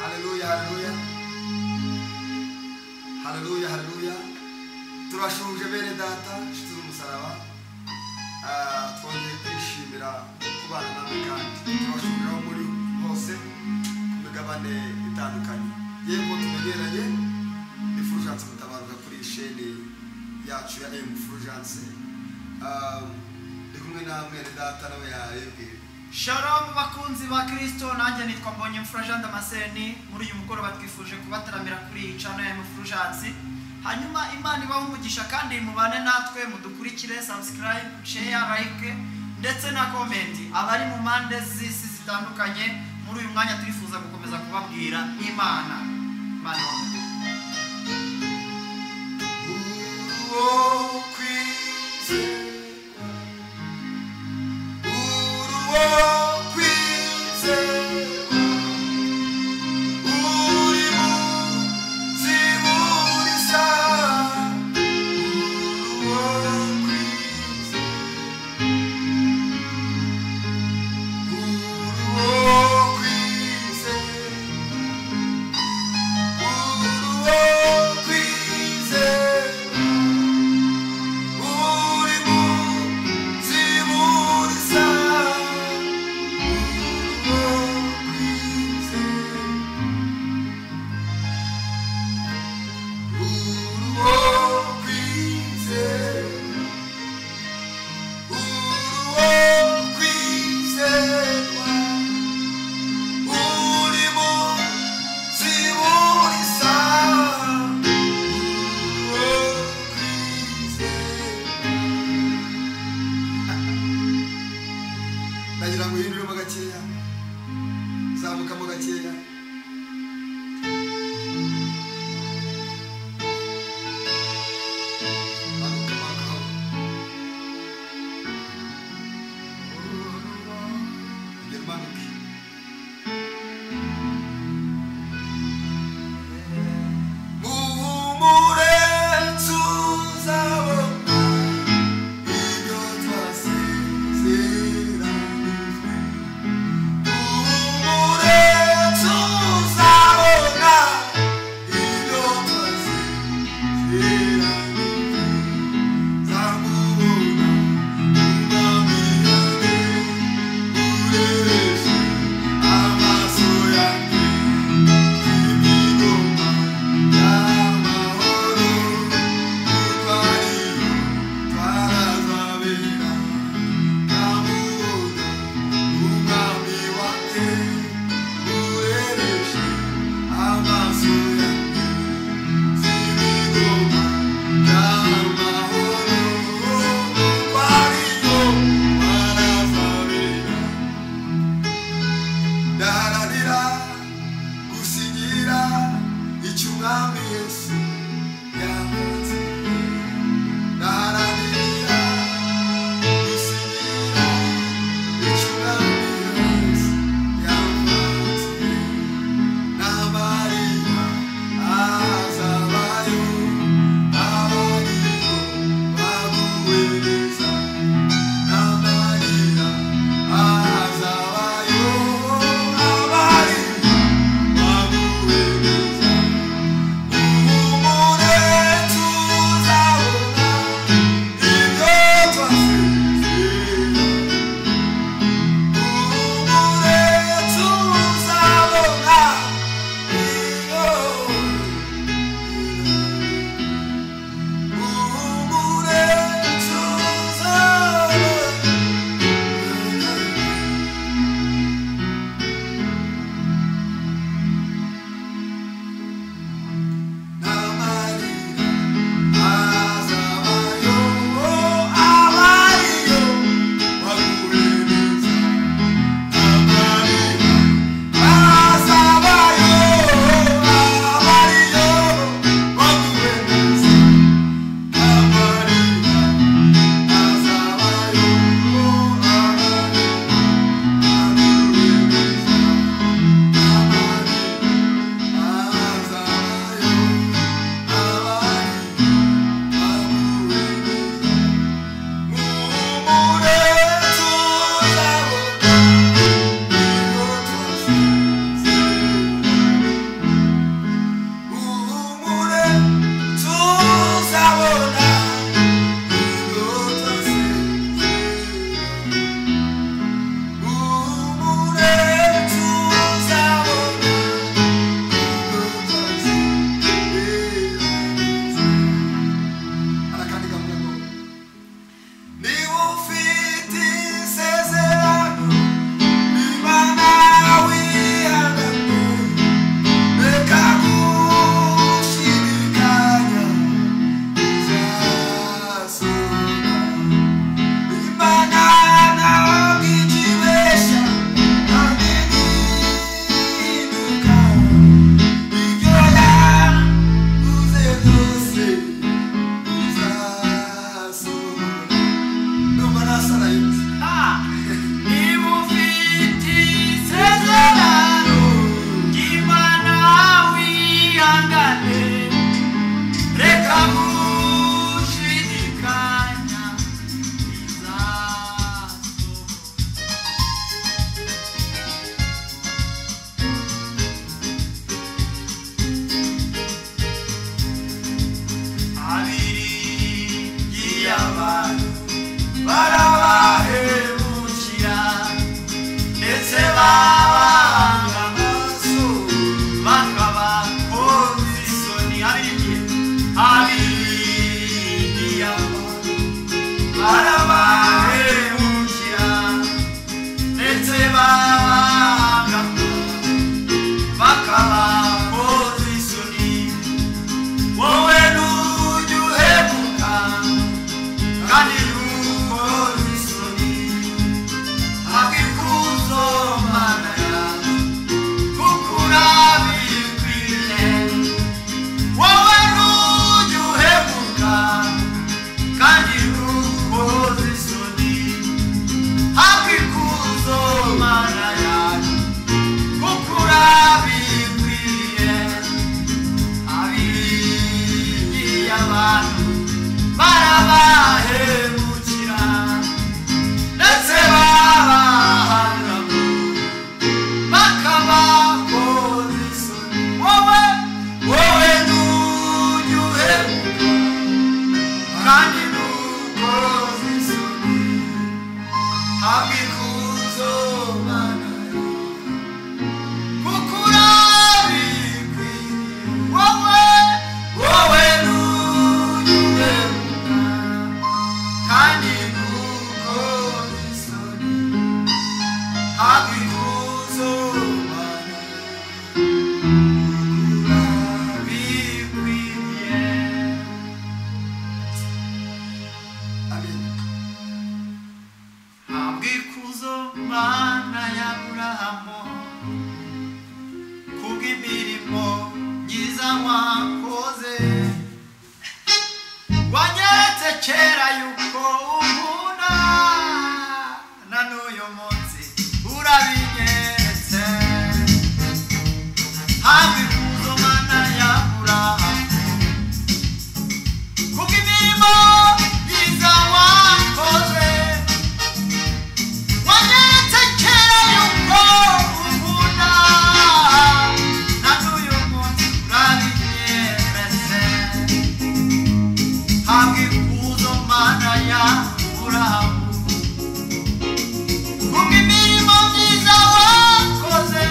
haleluya haleluya haleluya turashuje bene data nshuti z'umusaraba Ah, twongeye kwishimira kubana nawe kandi turashuje aho muri hose ku migabane itandukanye yego tumenyeranye ni furujanse mutabaruka kuri iyi sheni yacu ya emu furujanse Ah, ndi kumwe na mwene data nawe yayibwira Shalom bakunzi ba Kristo nanjye nitwa Mbonye Mfurajanda Damascene muri uyu mugoroba twifuje kubataramira kuri iyi channel ya Mfurujatsi hanyuma Imana ibahe umugisha kandi mubane natwe mudukurikire subscribe share like ndetse na comment abari mu mpande z'isi zitandukanye muri uyu mwanya turifuza gukomeza kubabwira Imana Imana ibahe umugisha. Oh kubw'imirimo myiza mwakoze wanyeretse kera yuko unkunda na n'uyu munsi urabinyeretse haba ikuzo mana yabura kubw'imirimo myiza wakoze wanyeretse kera yuko unkunda na n'uyu munsi urabinyeretse habwa ikuzo mana yawe kubw'imirimo myiza wakoze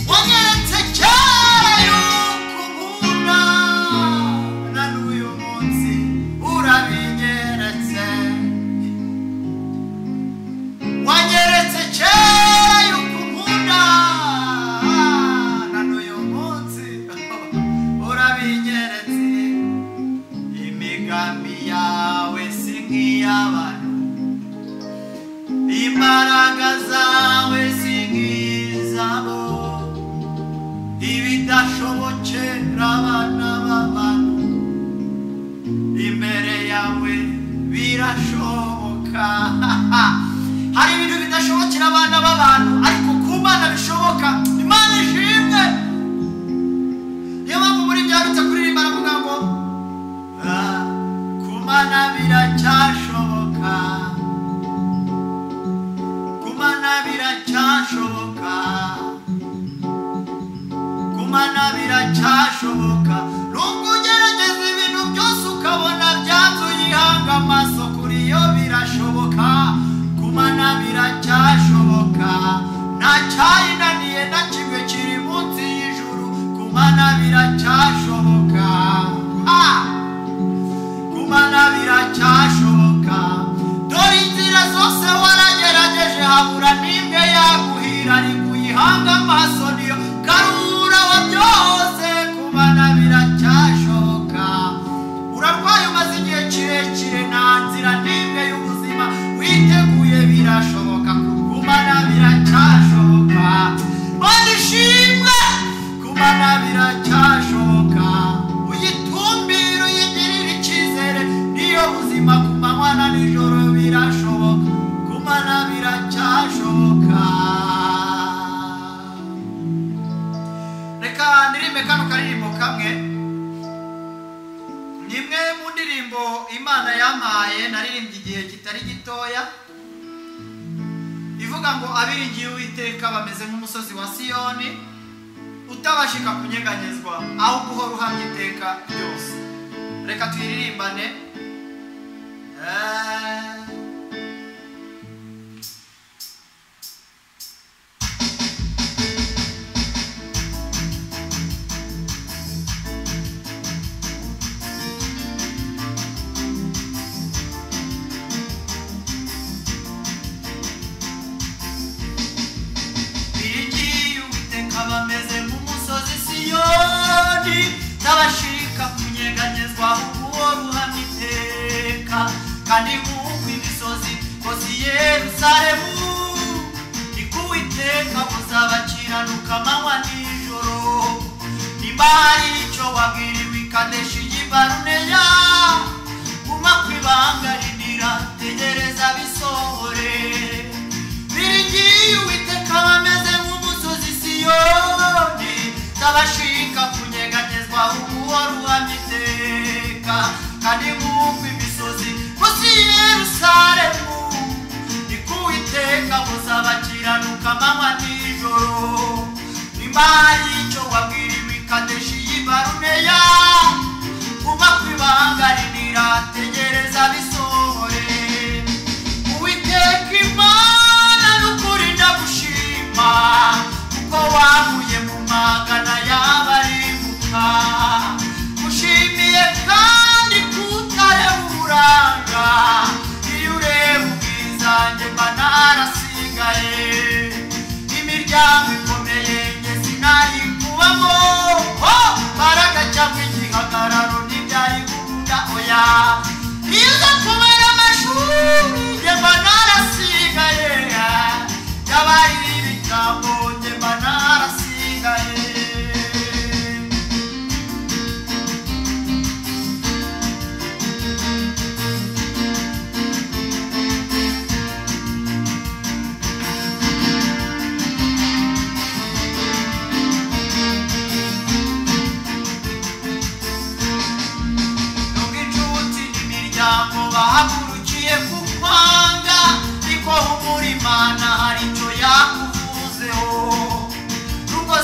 wanyeretse kera yuko unkunda na n'uyu munsi urabinyeretse wanyeretse kera yuko unkunda na n'uyu munsi urabinyeretse imigambi yawe si nk'iy'abantu imbaraga zawe si nk'izabo ibidashobokera abana b'abantu imbere yawe birashoboka hari ibintu bidashobokera abana b'abantu ariko ku mana bishoboka imana ishimwe niyo mpamvu muri byarutse kuririmba aravuga ngo "Ah, ku mana biracyashoboka ku mana biracyashoboka ku mana biracyashoboka nubwo ugerageza ibintu byose ukabona byabyuyihanga amaso kuri yo birashoboka ku mana biracyashoboka nta cyayinaniye na kimwe kiri munsi y'ijuru ku mana biracyashoboka ha! kumana biracyashoboka dore inzira zose waragerageje habura n'imwe yaguhira ariko uyihanga amaso niyo karura wa byose kumana biracyashoboka urarwaye umaze igihe kirekire nta nzira n'imwe y'ubuzima witeguye birashoboka kumana biracyashoboka mana ishimwe kumana biracyashoboka uyitumbire uyigirire icyizere niyo buzima ku manywa na nijoro birashoboka kumana biracyashoboka reka ndirimbe kano karirimbo kamwe ni imwe mu ndirimbo imana yampaye naririmbye igihe kitari gitoya ivuga ngo abiringiye uwiteka bameze nk'umusozi wa siyoni utabashika kunyeganyezwa aho guhora uhamya iteka ryose reka tuyiririmbane Eh. biringiye uwiteka bameze nk'umusozi siyoni n'abashika kunyeganyezwa uwo ruhamya iteka kandi nk'uko imisozi kozi yerusalemu niko uwiteka muzabakiranuka amanywa nijoro nimba hari icyo wabwiriwe ikadeshi y'ibaruneya guma ku ibanga rinira tegereza bisohore biringiye uwiteka bameze nk'umusozi siyoni n'abashika kunyeganyezwa uwo ruhamya iteka kandi nk'uko imisozi munsi yerusalemu niko uwiteka muzabakiranuka amanywa nijoro nimba hari icyo wabwiriwe ikadeshi y'ibaruneya kuba ku ibanga rinira tegereza bisohore uwiteka imana n'ukuri ndagushima kuko wavuye mu magana y'abaribuka ushimiye kandi kutare uburanga iyo ureba ubwizange mba narasigaye imiryango ikomeye nge sinayikubamo mbaraga cyangwa igihagararo ntibyari gukunda oya iyo uza kubara amashuri nge mba narasigaye yabaye ibitambo nge mba narasigaye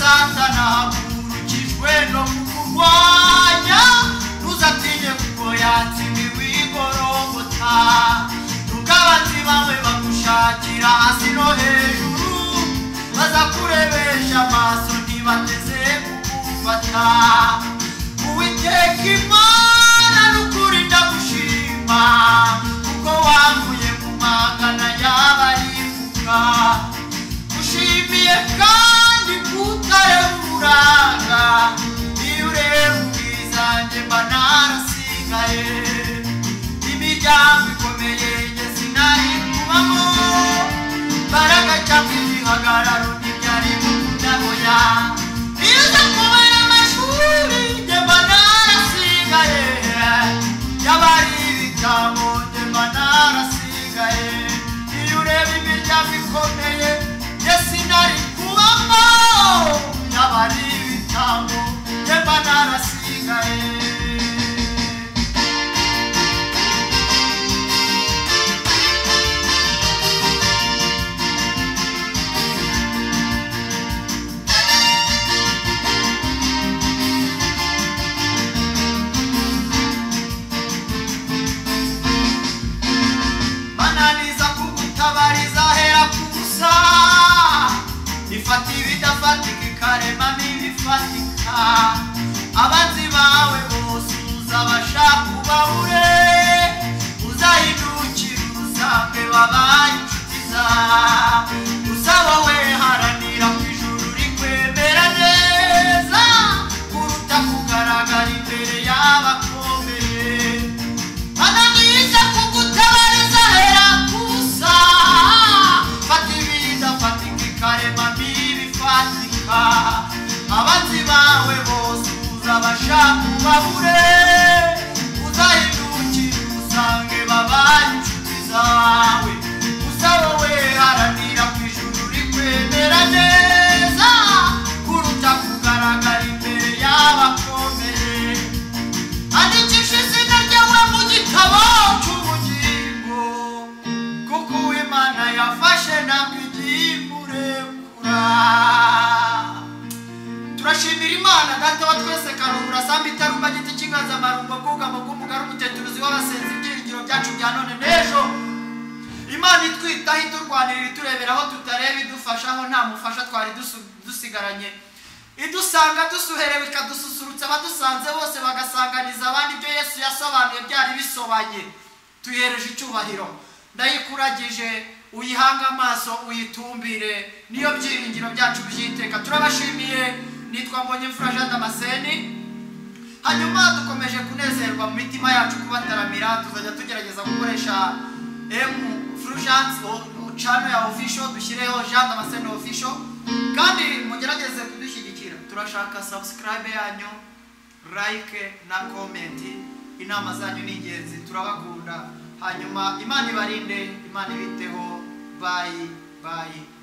data nahagurukijwe no kukurwanya ntuzatinye kuko yatsimiwe igorogota nubwo abanzi bawe bagushakira hasi no hejuru bazakurebesha amaso ntibateze kugufata uwiteka imana n'ukuri ndagushima kuko wanguye mu magana y'abarifuka ushimiye kandi kutareba uburanga iyo ureba ubwizange mba narasigaye imiryango ikomeye njye sinari kubamo mbaraga cyangwa igihagararo ntibyari mu kudaboya iyo uza kubona amashuri njye mba narasigaye y'abari ibitambo njye mba narasigaye iyo ureba imiryango ikomeye njye sinari kubamo y'abari ibitambo njye mba narasigaye mananiza kugutabariza hera kusa ifata ibidafatika ikaremamo ibifatika abanzi bawe bose uzabashaka ubabure uzahindukira urusambe wabaye inshuti zawe usaba we haranira ku ijuru rikwemera neza kuruta kugaragara imbere y'abakomeye ananiza kugutabariza hera kusa fata ibinda fatika ikarema ntibifatika abanzi bawe bose uzabashaka ubabure uzahindukira usange babaye inshuti zawe usaba we haranira ku ijuru rikwemera neza kuruta kugaragara imbere y'abakomeye andikisha izina ryawe mu gitabo cy'ubugingo kuko uwimana yafashe ntabwo igiye imurekura turashimira imana data wa twese karubura sambi itarumba giti cy'inganzamarumbo bwugamo bw'umugari umuteturuzi w'abasenzi ibyiringiro byacu bya none n'ejo imana itwitaho iturwanirira iturebera aho tutareba idufasha aho nta mufasha twari dusu- dusigaranye idusanga dusuherewe ikadususurutsa abadusanze bose bagasanganiza abandi ibyo yesu yasobanuye byari bisobanye tuyihereje icyubahiro ndayikuragije uyihange amaso uyitumbire niyo byiringiro byacu byiteka turabashimiye nitwa mbonye imfura jean damascene hanyuma dukomeje kunezerwa mu mitima yacu kubataramira tuzajya tugerageza gukoresha emu furujansi cano ya ofisho dushyireho jean damascene ofisho kandi mugerageze kudushyigikira turashaka sabusikarayibe yanyu like na komenti inama zanyu ni ingenzi turabakunda hanyuma imana ibarinde imana ibiteho bayi bayi